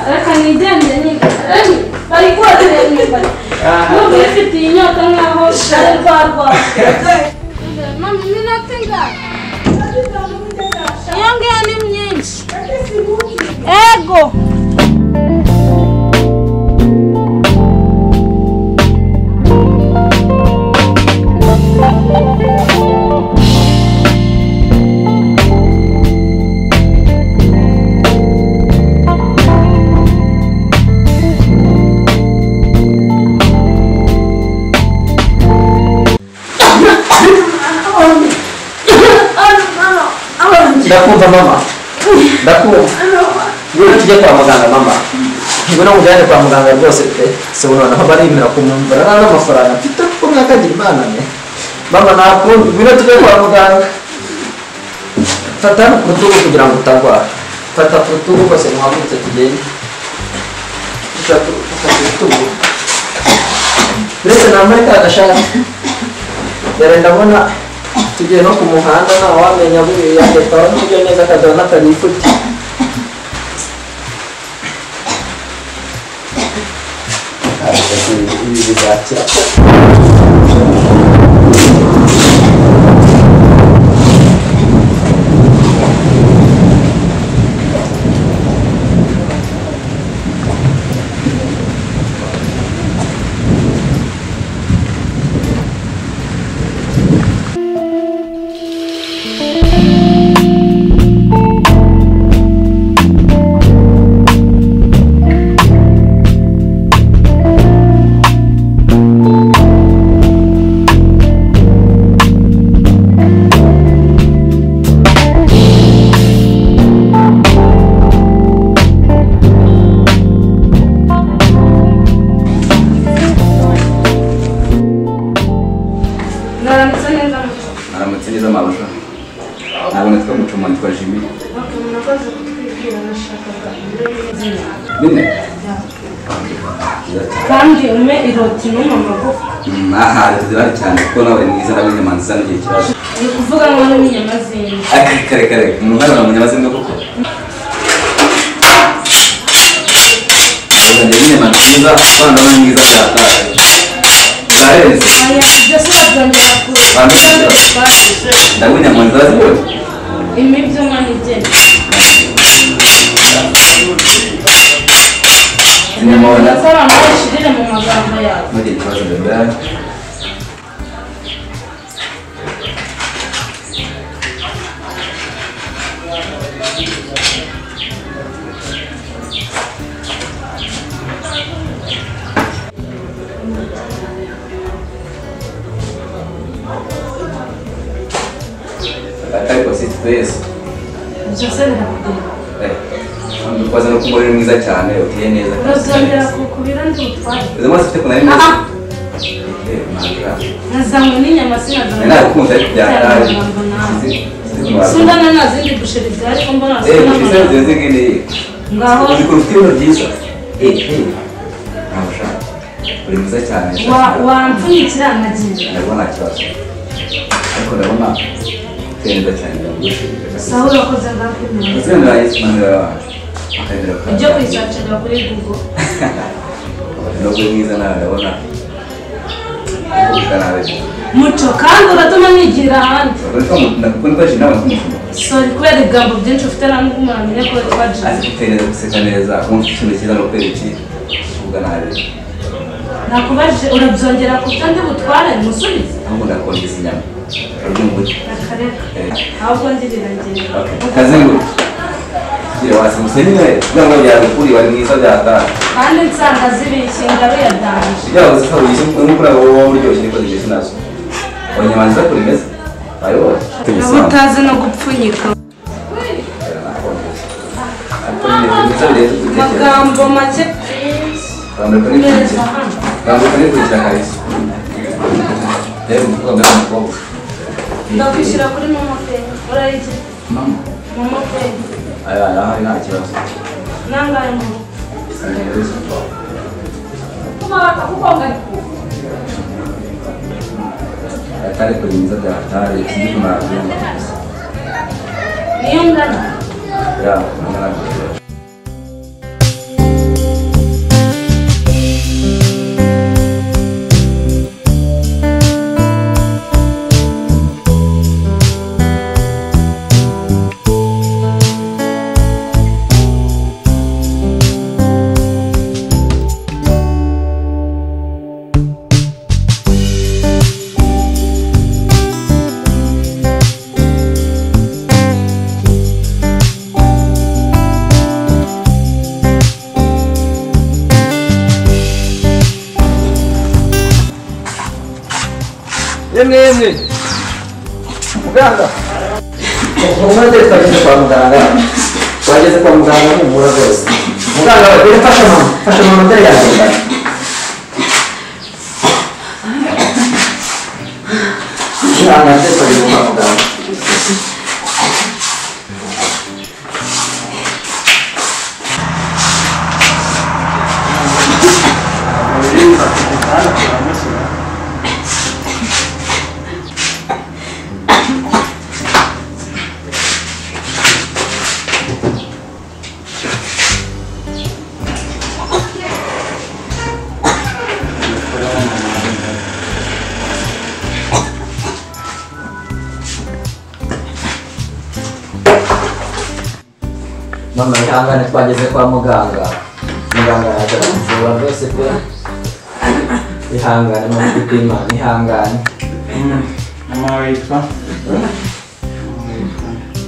reka nigende bari koza imibare nubwo ifite iyi nyota nkaho ari rwa rwanda mama iminota ingana iyo ngiyo ni myinshi ego ndakumva mama ndakumva niba tujya kwa muganga mama niba no mujyane kwa muganga rwose pe si ubona naho barimira kumwumvira nta n'amafaranga mfite kuko mwakagira imana ne mama nakumva niba tujya kwa muganga fata hano ku rutugu kugira ngo utagwara fata ku rutugu rwose muhagurutse tugende fata fata ku rutugu uretse nambaye ka gashati dore ndabona tugiye no ku muhanda ntawe wamenya buriya leta wamubyo neza akazana atarifute ibi bizakira mwaramutse neza muto aramutse neza amarusha ntabwo natwe mucuma nitwa jimmy bakaba murakoze kutwibwira nashakaga izina bine kandi umpe iroti n'umwe amagufa mwahari zirahari cyane kuko nawe mwiza nawe nyamanzi zana igihe kibazo ni ukuvuga ngo n'inyama z'inka Akari kare kare umuntu hano mu nyama z'inda koko uzajya n'inyama nziza abana ni mwiza cyane bwarenze aya ibyo sinazongera kuza Kandi ibyo sibyo. twasize ndabwo nyamanzi zazibonye imibyo umwana igena inyama wabona ndetse abantu bayishirire mu magambo yawe ntugire ikibazo bebe ariko si twese ibyo se birakugirira dukoze no kumubona uri mwiza cyane uteye neza urazongera kukubira ndi butware izo mazi ufite kunari mwiza Aha. Eh, ntabwo. nazanywe n'inyama sinazongera nabikunze ariko byataye amagambo nawe sundana nta zindi busheri zihari ko mbona zisa n'amagambo ngaho urikuru byiza ntabwo ushaka uri mwiza cyane wa- wampfunyikira amagingo ndabona nta kibazo ariko ndabona uteye neza cyane saho urakoze ngakwimenya uzendera yisobanurira abantu akagera ku ibyo kuyisacira kuri google ntabwo uri mwiza nawe ndabona kuvuga nabi muco kandi uratuma nigira ahandi ndakubona ko ari nawe nk'umufumo sori kubera ibigambo byinshi ufite ntabwo umuntu amenya ko witwa azi jimmy gutera guseka neza wumva ikintu cyiza no kwereka kuvuga nabi nakubajije urabyongera ku byo ndi butware musubize ahubwo ndakongeza inyama urabyumva akareka Eh. ahubwo ndi biragenda kazengurutse ngira wasimuse nyine kugira ngo byagukuri bari mwiza byatanga kandi nsanga zibishinga biyadanje ibyago zisa buyishye nk'uko nawe wowe uryoshye niko zigeze nazo abanyamanzi bakora imeze bayobora uba utazi no gupfunyika amagambo make neza hano ndakwishyura kuri momo peyi urayige momo peyi nangaye momo kuko bakakukonganya daktari kuliingiza daktari sijui kuna vyuma kabisa. niyo ngana ya kulingana na vile. yemwe yemwe muganga umwete twageze kwa muganga twageze kwa muganga humura rwose muganga bagire fasha mama fasha mama mbere yanjye muganga mbere twageze kwa muganga mama ihangane twageze kwa muganga muganga yaje kumuvura rwose pe ihangane mama imana ihangane Mama witwa?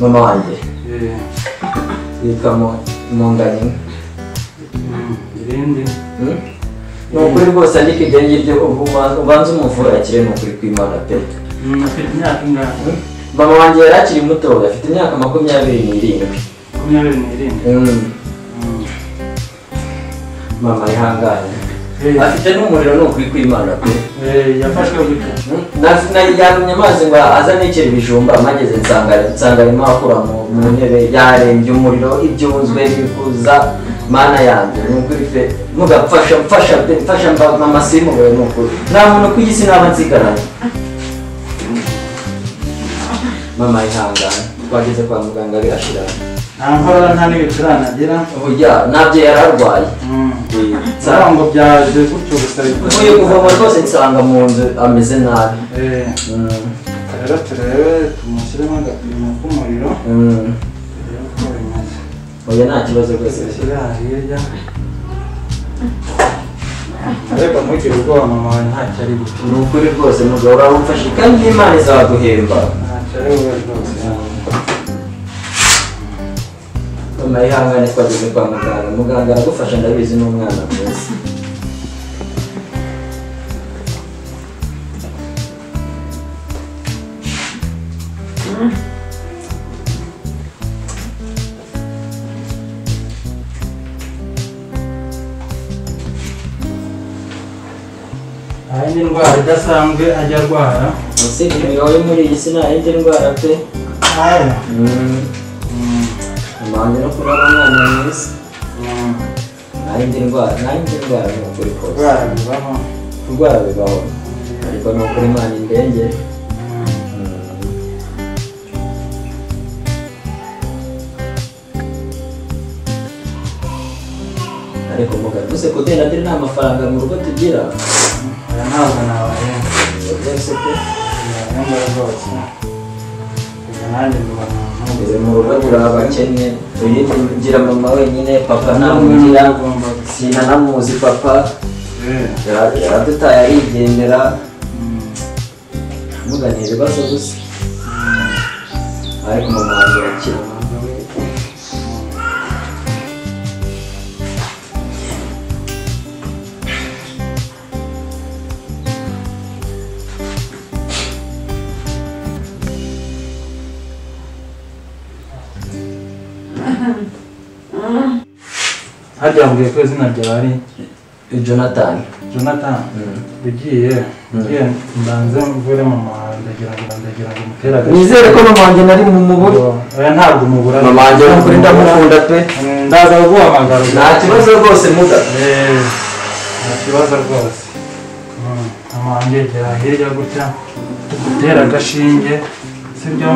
mama wanjye Eh, yitwa Mu- munganye mm, irindi? Hmm? ni ukuri rwose ariko ibyo ngibyo ubu uba- ubanza umuvurakire ni ukuri kw'imana pe Mm, Afite imyaka ingana? mama wanjye yari akiri mutoya afite imyaka makumyabiri n'irindwi Makumyabiri n'irindwi? Hmm, Mm. mama ihangane Eh, afite n'umuriro ni ukuri kw'imana pe eh, yafashwe gute? yagumye amazi ngo azane ikera ibijumba amageze nsanga nsanga arimo akura mu- mu ntebe yarembye umuriro ibyunzwe bikuza mana yanjye ni ukuri pe mugapfasha mfasha pe mfasha mba- mama simubure ni ukuri nta muntu ku isi naba nsigaranye mama ihangane twageze kwa muganga birashira Nta nkorora nta n'ibiturane agira? uburya nabyo yari arwaye Mm. Nsanga- Urumva byaje gutyo gusa bikora- mvuye kuvoma rwose nsanga mu nzu ameze nabi Eh, Mm, rero turebe tumushyiremo agapimo k'umuriro mm. turebe uko bimeze. oya nta kibazo rwose Dushyire aha hirya. Ariko ntugire ubwoba mama wawe ntacyo ari gutyo. ni ukuri rwose mugabo uramufashe kandi n'imana izaguhemba Ntacyo ari bube rwose yawe. mama yihangane twageze kwa muganga muganga aragufasha ndabizi n'umwana mwiza Nta yindi ndwara idasanzwe ajya arwara. usibye imigabo yo muri iyi si nta yindi ndwara pe Aya. Mm, Mm. umuhanzi no kuba ari umwana mwiza Mm. nta yindi ndwara nta yindi ndwara ni ukuri kose Kurwara bibaho. kurwara bibaho ariko ni ukuri imana indenge Mm. ariko muganga ntuse kudenda ndiri nta mafaranga mu rugo tugira Aya ntabwo nabayemba. Ngo byose pe Nabayemba rwose. Kujya nanjye mba Ngeze ntabwo. mu rugo turi abakene uyindi ngira mama wenyine papa ntamugira Ntabwo ugomba gusa. sina namuzi papa Eh. yara- yaradutaye arigendera Mm. mugana ibibazo gusa ariko mama wanjye arakira Mama we. Mm. Harya wambwiye ko izina ryawe ari Jonathan Jonathan Mm. ugiye ugiye mbanze mvure mu muhanda ndagira ngo ndagira ngo umutere agashyi nizere ko mama wanjye nari mu mubura oya ntabwo umubura mama wanjye ni ukuri ndamukunda pe Mm, ndaza guhamagara nta kibazo rwose muga Eh, nta kibazo rwose Mm, mama wanjye gera hirya gutya gutera agashinge sibyo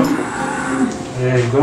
yego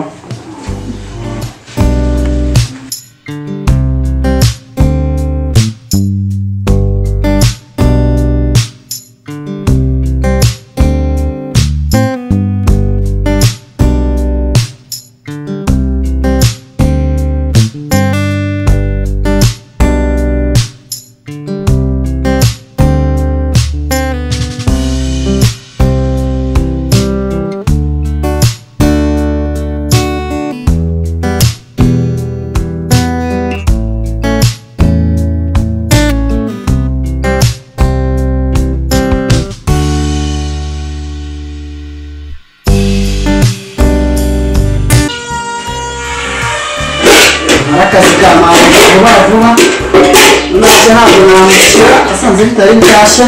arakazigama vuba vuba nabyo ntabwo namushyira asanze bitari nshyashya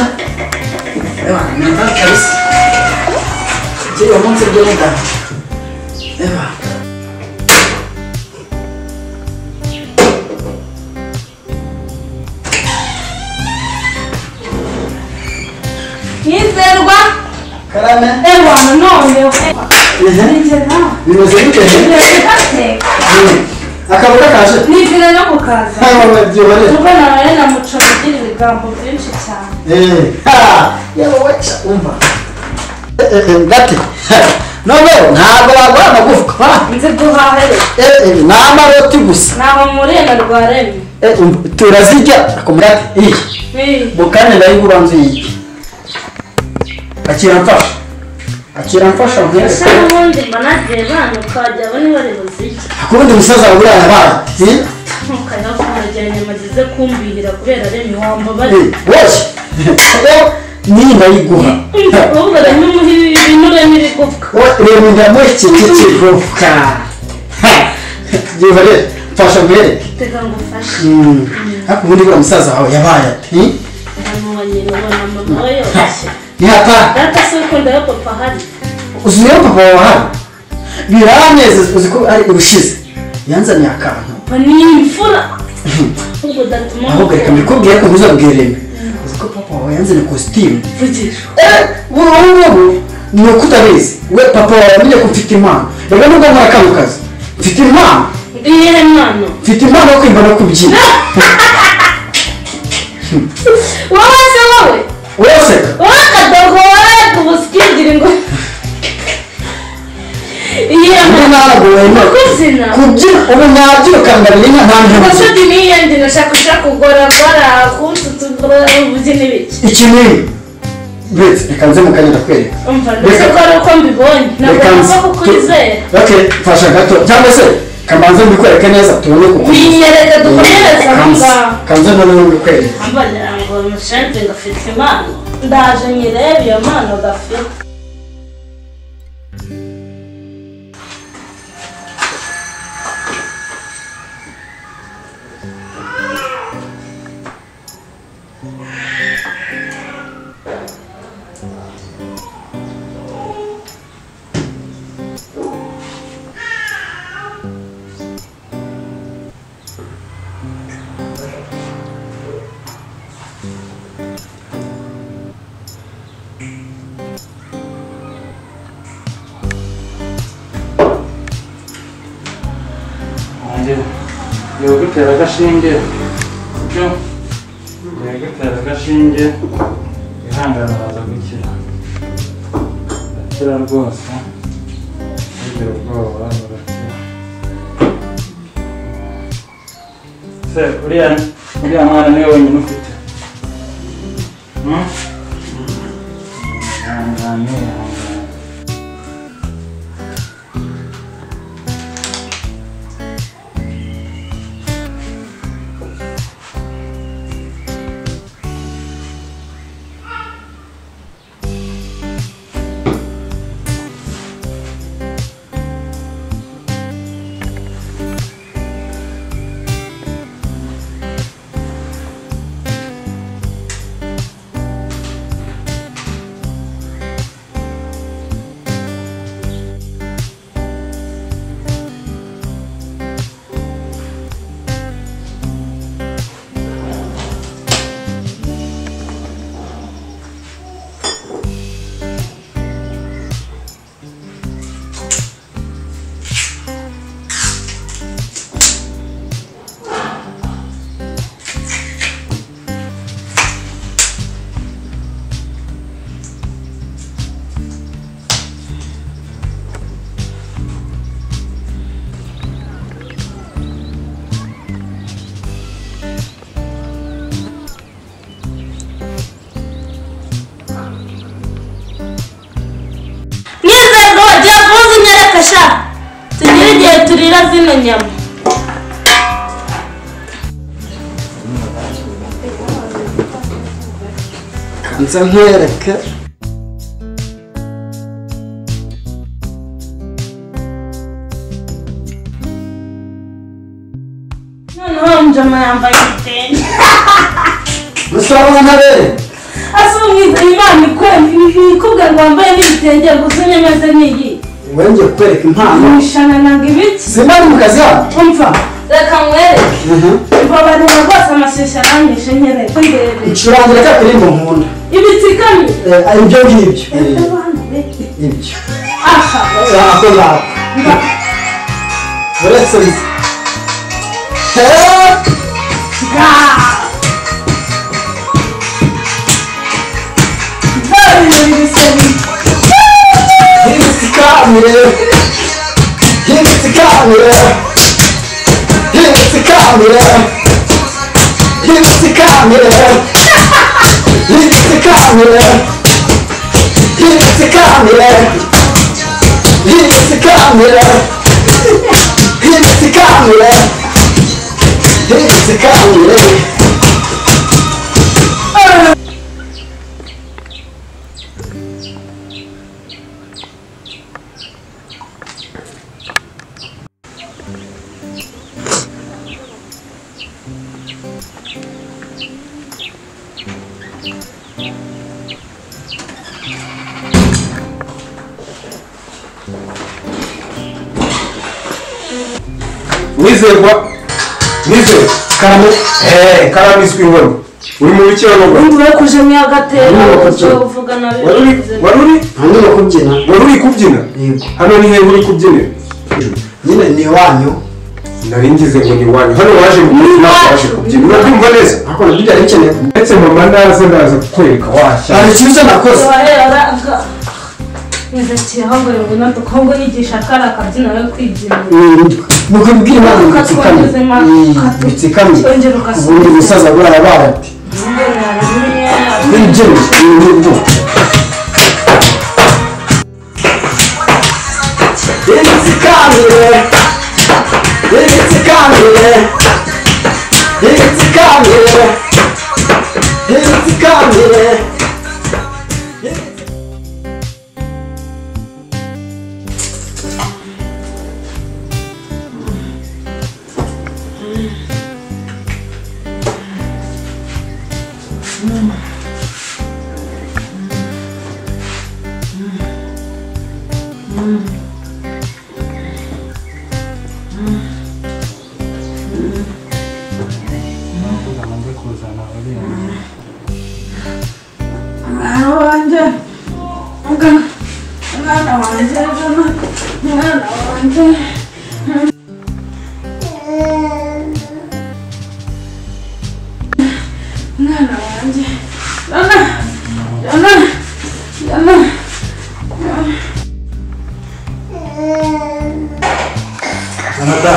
Eba, ni akaga kabisa njye uwo munsi byo ni data Eba. Nizerwa karame ewa none ehe, bimeze gute ehe? akaba kakaje nizere no kukaza ntawe wabyibare kuko naraye na muco agira ibigambo byinshi cyane yewe weca umva Eh, eh, eh, gati none ntabwo wagura amagufwa ha? nzi guhahere Eh, eh, ni amaroti gusa ntaho muriye na rwaremye Eh, um, turazirya akumurate iyi bukane nayo ubanza uyirye akiramfasha akiramfasha ese nkwereke n'ubundi mba nagiye bana ukajya abo niba ari buzirye kubundi umusaza wawe uriya yabaye ati ntukajya kumurya nyuma agize kumbihira kubera remi wambabare "Eh, wowe rero niyi ndayiguha umukobwa rero umuha ibinure n'ibigufwa reba indamu iki kiguka reba rero mfasha nkwereke tega ngo ufashe Mm. ariko ubundi buriya umusaza wawe yabaye ati abantu banyina ubona mama we yoroshye ntihata data se ukunda yo papa ahari uzuyeho papa wawe hano biranezeza uzi ko ari ubushize yanzaniye akantu papa ni imfura ahubwo datuma ahubwo reka mbikubwire ko ntuzabwire rimwe uzi ko papa wawe yanzaniye kositimu vugisha ubu ngubu ni uko utabizi we papa wawe wamenye ko ufite impano reka nubwo nkora kano kazi mfite impano iyihe mpano mfite impano yo kwimba no kubyina wowe se wowe uraseka wowe akadogo wowe kubusikigira ngo iyihe mpano ubu naragowe no kuzina kubyina ubu nabyirukangabira inka nta mpamvu ubusugi niyende nashaka uja kugoragora kunsutugora ubugeni bike iki ni uretse reka nze mu kanya ndakwereka umva mbese ko ari uko mbibonye ntabwo reka nava nze kukwizera oke mfasha gato cyangwa se kamanze mbikwereke neza tubone kukwizera binyereka dukomereza aho ngaho kanze noneho mbikwereke ambagira ngo mushente ngafite impano ndaje nyirebe iyo mpano gafite wanjye yego gutera agashinge byo yego gutera agashinge ihangane araza gukira arakira rwose ntugira ubwoba barakira se uriya uriya mwana niwe wenyine ufite Hmm? ihangane ihangane zirira zino nyama kanza nkwereke noneho njama yambaye igitenge musarura ntabere asa umwiza imana ikwe- ikubwira ngo wambaye n'ibitenge gusa unyemeze n'iyi wowe ngiye kukwereka impano imishananaga ibiki zimwe mu kazi hano umva reka nkwereke ibabarira rwose amashyushyu aranyishe nyereka ndebe ncurangire ka kuririmbo nkunda ibitsikamye Eh, ibyo ngibyo ese bana beke ibyo aha ako ngako uretse bizi hindutsikambire hindutsikambire hindutsikambire hindutsikambire hindutsikambire hindutsikambire hindutsikambire hindutsikambire hindutsikambire wizerwa wizerwa karame eee karame izwi nkoni uri mu rukiranogo umva kujemye agatera Urumva uburyo kuki? uvugana wari uri wari uri ntabwo no kubyina wari uri kubyina yego hano ni hehe uri kubyinira nyine ni iwanyu nari ngize ngo ni iwanyu hano waje kubyina waje kubyina urabyumva neza ariko nabyo byari bikeneye ndetse mama ndaza ndaza kukwereka nta washya ikibazo nakoze waheraga nzakira aho ngo yabona dukobwa yigisha kari akabyina we kwibyina ni ukubwira imana ngo itsikamye Ukatwongezemo. Mm, itsikamye Ukongera ubundi ugasubira. umusaza bwara barati n'ibyinyo n'ibyinyo itsikamire itsikamire itsikamire itsikamire ndamaze kuzana ababyeyi umwana wanjye umwana umwana wanjye jana umwana wanjye umwana wanjye jana jana jana anata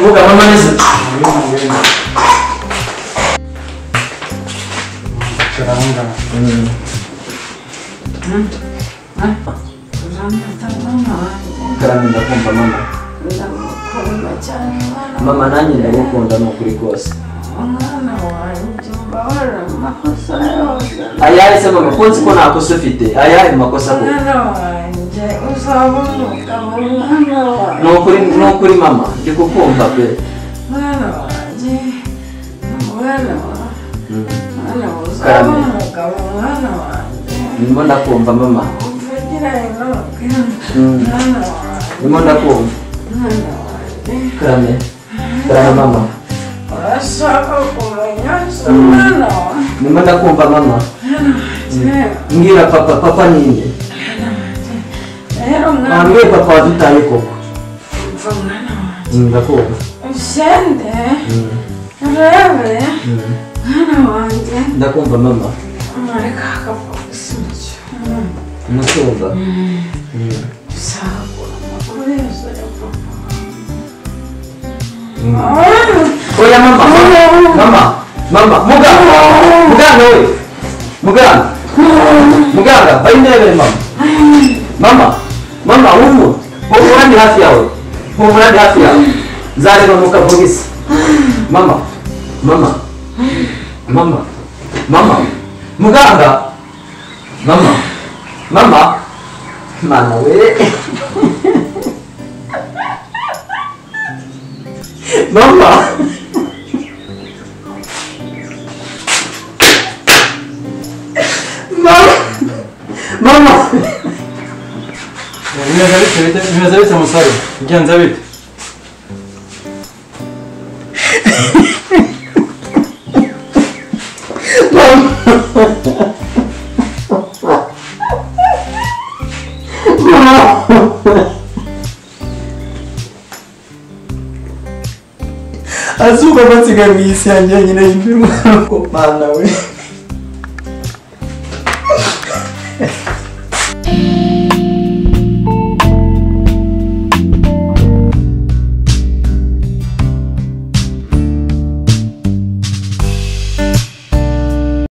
vuga mama neza bicara aho ngaho umwana wanjye karame ndakumva mama ndamukunda cyane umwana mama nanjye ndagukunda ni ukuri kose umwana wanjye umbabarira mu makosa yose ayahe se mama ko nzi ko nta kosa ufite ayahe mu makosa ko umwana wanjye uzaba umugabo umwana wanjye ni ukuri ni ukuri mama ndi kukumva pe umwana wanjye umwana wa- umwana uzaba Karame. umugabo umwana wanjye ndimo ndakumva mama umvugira inobwe Mm. umwana wanjye ndimo ndakumva umwana wanjye karame karame mama urashaka kumenya se umwana wanjye ndimo ndakumva mama mbwira papa papa ni nde rero umwana mwambwiye papa wadutaye koko umva umwana wanjye Mm, ndakumva usende Mm, urebe mm. umwana wanjye ndakumva mama umureka akabogisi mu cyumba ndakumva usagura amakuru yose ya papa oya mama mama mama muganga muganga we muganga muganga bari ndebere mama mama mama ubu ubu handi hafi yawe humura ndi hafi yawe nzareba mu kavugizi mama mama mama mama muganga mama mama mana we mama mama mama Bimeze bite bite bimeze bite musore bigenze bite azuba amatsiko mu isi yanjye nyine y'imbeho mana we